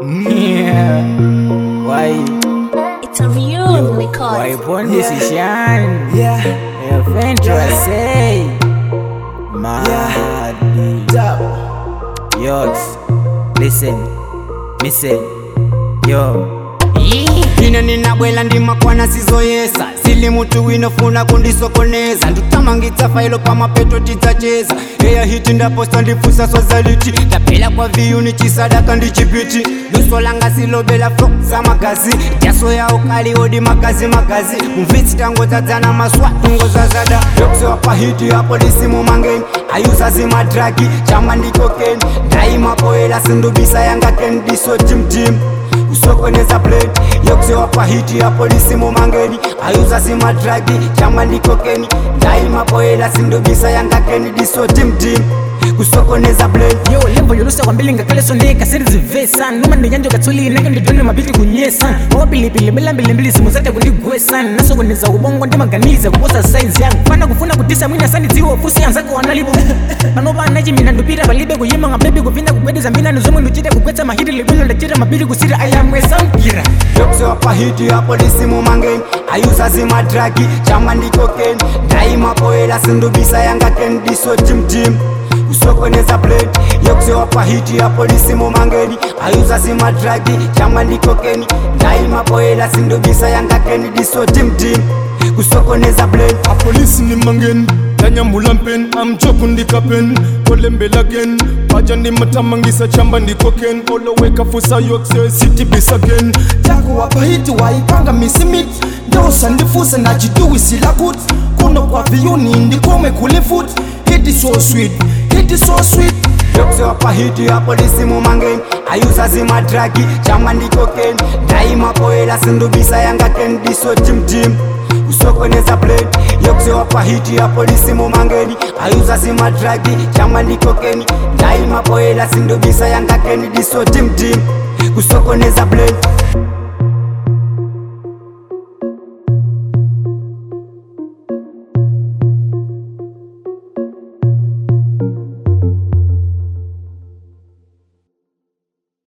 Yeah. Why? It's a real Why record. born musician? Yeah, Your friend was say. Mad. dab. Yours. Listen. Listen. Yo. ine ninabwela ndimakwana sizoyesa sili mutu winofuna kundisokoneza ndutamangitsa failo pamapeto tidzacheza eya hiti ndaposta ndifusa swazaliti ndapela kwa viyuni chisadaka ndichipiti luso langa silobela flo za magazi jaso yawo kali odi magazi magazi mumvitsi tangodzadzana maswa tungozazada yokusewa pahiti ya polisi mumangeni ayusa zimadragi chama ndikokeni ndaimapoela sindubisa yanga kendiso timtim usokoneza blade yokusewa pahiti ya polisi mumangeni ayuza simadragi chama ndikokeni ndaimapoela sindubisa yanga kendiso timtim kusokoneza blade yo lembo yolusa kwambili ngakale sondeka serizivesa noma ndiyanjo katholi nake ndidone mabili kunyesa wapilipili milambilimbili simu zate kundigwesa nasokoneza ubongo ndimaganiza kuposa saizi yangu fana kufuna kudisa mwina sandidziwo fusi anzako wanalipo panopanachi mina ndupita palibe kuyima ngabebi kupinda kugwedeza mbina nizomwe nduchite kugwetsa mahiti libilo ndachita mabili kusira ayamwesankira yokusewa pahiti ya polisi mumangeni ayuza zimadragi chama ndikokeni ndaimapoela sindubisa yanga kendiso timtim kusokoneza blade yokusewa pahiti ya polisi mumangeni ayuza zimadragi chama ndikokeni ndaimapoela sindubisa yanga kendiso timtim kusokoneza blade apolisi ni mangeni ndanyambula mpeni amchoku ndikapen kolembelagen paja ndimatamangisa chamba ndikoken oloweka fusa yokse sitibisagen Jago wapahiti waipanga misimiti ndosa ndifuse nachiduwisila kuti kuno kwa viyuni ndikome kulifuti hiti so sweet hiti so sweet yokusewa pahiti ya polisi mumangeni ayuza zimadragi chama ndikokeni ndaimapoela sindubisa yanga kendiso timtim kusokoneza blade yokusewa pahiti ya polisi mumangeni ayuza zimadragi chama ndikokeni ndaimapoela sindubisa yanga kendiso timtim kusokoneza blade